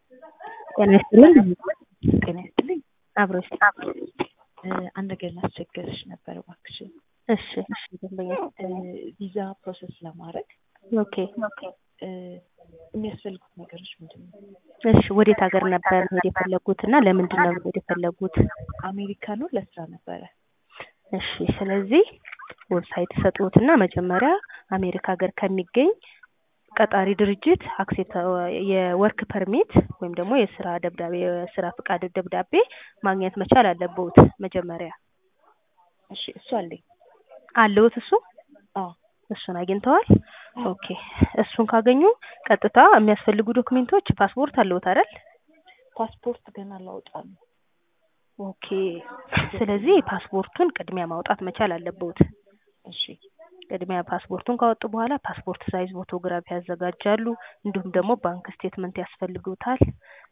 ጤና ይስጥልኝ። ጤና ይስጥልኝ። አብሮሽ አንድ ነገር ላስቸገርሽ ነበር እባክሽን። እሺ እሺ ደንበኛ ቪዛ ፕሮሰስ ለማድረግ ኦኬ የሚያስፈልጉት ነገሮች ምንድን ነው? እሺ ወዴት ሀገር ነበር መሄድ የፈለጉት እና ለምንድን ነው መሄድ የፈለጉት? አሜሪካ ነው ለስራ ነበረ። እሺ ስለዚህ ዌብሳይት ሰጡትና መጀመሪያ አሜሪካ ሀገር ከሚገኝ ቀጣሪ ድርጅት አክሴፕት የወርክ ፐርሚት ወይም ደግሞ የስራ ደብዳቤ የስራ ፍቃድ ደብዳቤ ማግኘት መቻል አለብዎት መጀመሪያ። እሺ እሱ አለኝ። አለዎት እሱ? አዎ እሱን አግኝተዋል? ኦኬ እሱን ካገኙ ቀጥታ የሚያስፈልጉ ዶክሜንቶች ፓስፖርት አለዎት አይደል? ፓስፖርት ገና ላውጣ ነው። ኦኬ ስለዚህ ፓስፖርቱን ቅድሚያ ማውጣት መቻል አለብዎት። እሺ ቅድሚያ ፓስፖርቱን ካወጡ በኋላ ፓስፖርት ሳይዝ ፎቶግራፊ ያዘጋጃሉ። እንዲሁም ደግሞ ባንክ ስቴትመንት ያስፈልጉታል።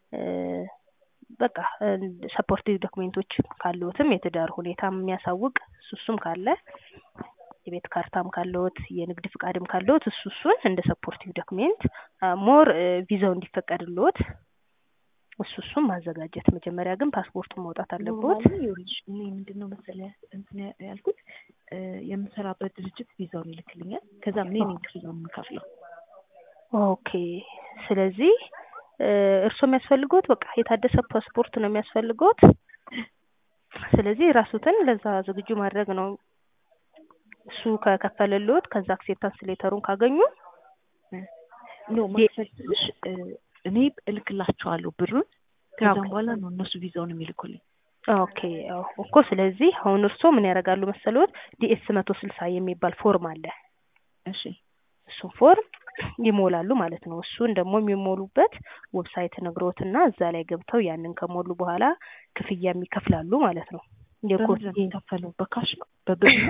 በቃ ሰፖርቲቭ ዶክሜንቶች ካለዎትም የትዳር ሁኔታ የሚያሳውቅ እሱ እሱም ካለ የቤት ካርታም ካለዎት የንግድ ፍቃድም ካለዎት እሱ እሱን እንደ ሰፖርቲቭ ዶክሜንት ሞር ቪዛው እንዲፈቀድልዎት እሱ እሱን ማዘጋጀት መጀመሪያ ግን ፓስፖርቱን ማውጣት አለብዎት። ኖርማሊ ይኸውልሽ እኔ ምንድን ነው መሰለህ እንትን ያልኩት የምሰራበት ድርጅት ቪዛውን ይልክልኛል። ከዛ እኔ ነኝ ክፍያውን የምከፍለው። ኦኬ ስለዚህ እርስዎ የሚያስፈልገዎት በቃ የታደሰ ፓስፖርት ነው የሚያስፈልገዎት። ስለዚህ ራስዎትን ለዛ ዝግጁ ማድረግ ነው። እሱ ከከፈለልዎት ከዛ አክሴፕታንስ ሌተሩን ካገኙ ኖ ማክፈልሽ እኔ እልክላቸዋለሁ ብሩን። ከዛም በኋላ ነው እነሱ ቪዛውን የሚልኩልኝ። ኦኬ አዎ እኮ ስለዚህ አሁን እርስዎ ምን ያደርጋሉ መሰለዎት ዲኤስ መቶ ስልሳ የሚባል ፎርም አለ። እሺ እሱን ፎርም ይሞላሉ ማለት ነው። እሱን ደግሞ የሚሞሉበት ዌብሳይት ነግሮትና እዛ ላይ ገብተው ያንን ከሞሉ በኋላ ክፍያ ይከፍላሉ ማለት ነው። በምንድን ነው የሚከፈለው? በካሽ ነው? በብር ነው?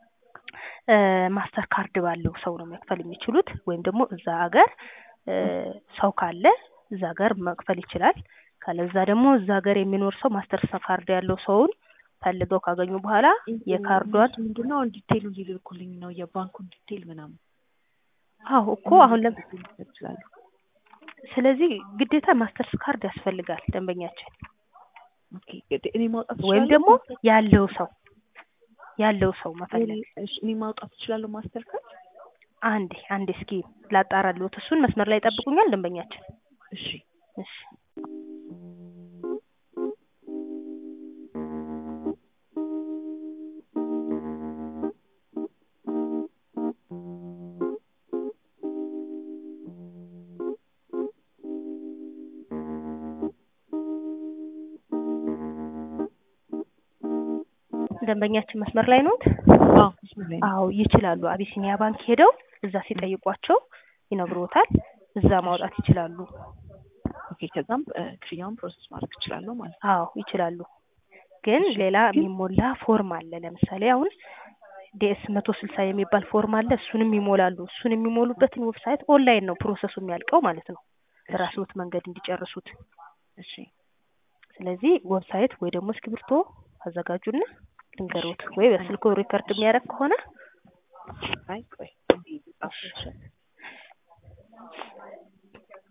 ማስተር ካርድ ባለው ሰው ነው መክፈል የሚችሉት ወይም ደግሞ እዛ ሀገር ሰው ካለ እዛ ሀገር መክፈል ይችላል። ካለዛ ደግሞ እዛ ሀገር የሚኖር ሰው ማስተር ካርድ ያለው ሰውን ፈልገው ካገኙ በኋላ የካርዷን ምንድነው ዲቴይሉ ሊልኩልኝ ነው የባንኩን ዲቴይል ምናምን። አዎ እኮ አሁን ለም ይችላሉ። ስለዚህ ግዴታ ማስተርስ ካርድ ያስፈልጋል ደንበኛችን ኦኬ እኔ ማውጣት ወይም ደግሞ ያለው ሰው ያለው ሰው መፈለግ እሺ እኔ ማውጣት እችላለሁ ማስተር ካርድ? አንዴ አንዴ እስኪ ላጣራልዎት። እሱን መስመር ላይ ይጠብቁኛል ደንበኛችን። እሺ እሺ ደንበኛችን መስመር ላይ ኖት? አዎ መስመር ላይ ነው። አዎ ይችላሉ። አቢሲኒያ ባንክ ሄደው እዛ ሲጠይቋቸው ይነግሮታል። እዛ ማውጣት ይችላሉ። ኦኬ ከዛም ክፍያውን ፕሮሰስ ማድረግ እችላለሁ ማለት ነው። አዎ ይችላሉ። ግን ሌላ የሚሞላ ፎርም አለ። ለምሳሌ አሁን ዲኤስ መቶ ስልሳ የሚባል ፎርም አለ። እሱንም ይሞላሉ። እሱን የሚሞሉበትን ዌብሳይት ኦንላይን ነው ፕሮሰሱ የሚያልቀው ማለት ነው። በራስዎት መንገድ እንዲጨርሱት። እሺ ስለዚህ ዌብሳይት ወይ ደግሞ እስክሪብቶ አዘጋጁና ልንገሮት ወይ በስልኮ ሪከርድ የሚያደርግ ከሆነ አይ ቆይ